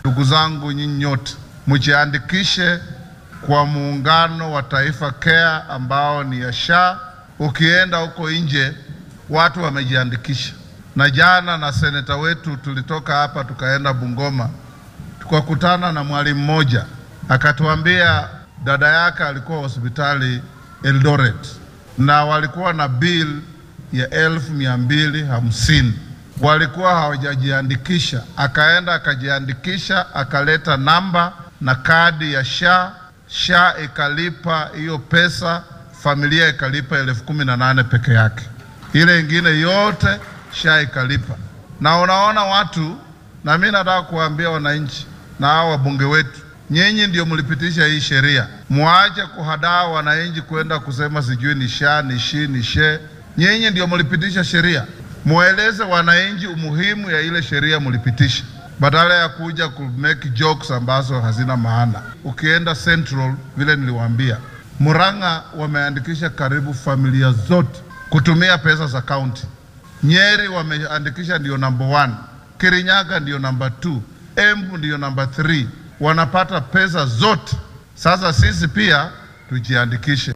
Ndugu zangu nyinyi nyote mjiandikishe kwa muungano wa Taifa Care ambao ni ya SHA. Ukienda huko nje watu wamejiandikisha, na jana na seneta wetu tulitoka hapa tukaenda Bungoma, tukakutana na mwalimu mmoja akatuambia dada yake alikuwa hospitali Eldoret na walikuwa na bill ya elfu mia mbili hamsini walikuwa hawajajiandikisha. Akaenda akajiandikisha, akaleta namba na kadi ya SHA. SHA ikalipa hiyo pesa, familia ikalipa elfu kumi na nane peke yake, ile ingine yote SHA ikalipa. Na unaona watu, na mimi nataka kuwaambia wananchi na hao wabunge wetu, nyinyi ndio mlipitisha hii sheria, muache kuhadaa wananchi kwenda kusema sijui ni SHA ni shi ni she. Nyinyi ndio mlipitisha sheria, mueleze wananchi umuhimu ya ile sheria mlipitisha, badala ya kuja ku make jokes ambazo hazina maana. Ukienda Central, vile niliwaambia, Murang'a wameandikisha karibu familia zote kutumia pesa za county. Nyeri wameandikisha ndio number one, Kirinyaga ndio number two, Embu ndio number three, wanapata pesa zote. Sasa sisi pia tujiandikishe.